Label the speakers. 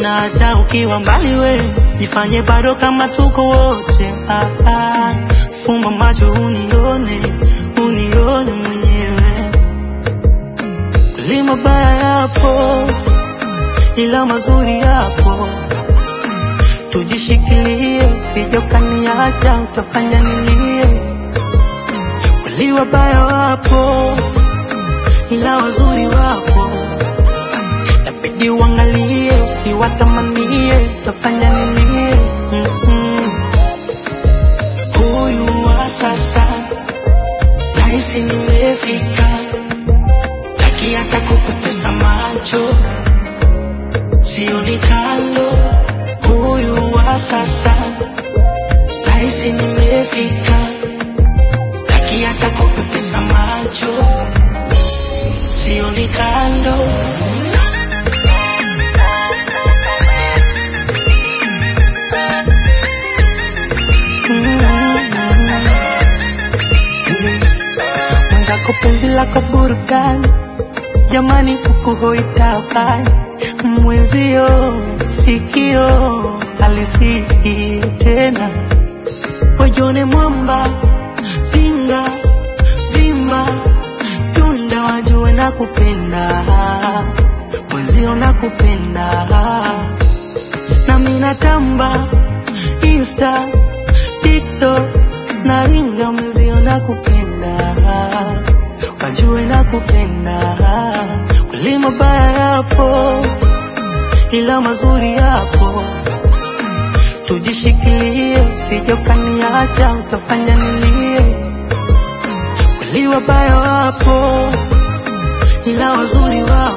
Speaker 1: na hata ukiwa mbali we jifanye bado kama tuko wote ah, ah. Fumba macho unione, unione mwenyewe. Kweli mabaya yapo, ila mazuri yapo. Tujishikilie, usije ukaniacha, utafanya nilie. Kweli wabaya wapo, ila wazuri wapo. Inabidi uangalie, usiwatamanie, utafanya nilie. Mm-mm. Huyu wa sasa nahisi nimefika, sitaki hata kupepesa macho, sioni kando. Huyu wa sasa nahisi nimefika, sitaki hata kupepesa macho, sioni kando. mwenzako penzi lako burudani, jamani, huku hoitabani mwenzio sikio halisikii tena, wajone mwamba zinga zimba tunda, wajue na kupenda mwenzio na kupenda nami natamba Insta, TikTok na ringa mwenzio na kupenda wajue na kupenda kweli mabaya yapo ila mazuri yapo tujishikilie usije ukaniacha utafanya nilie kweli wabaya wapo ila wazuri wapo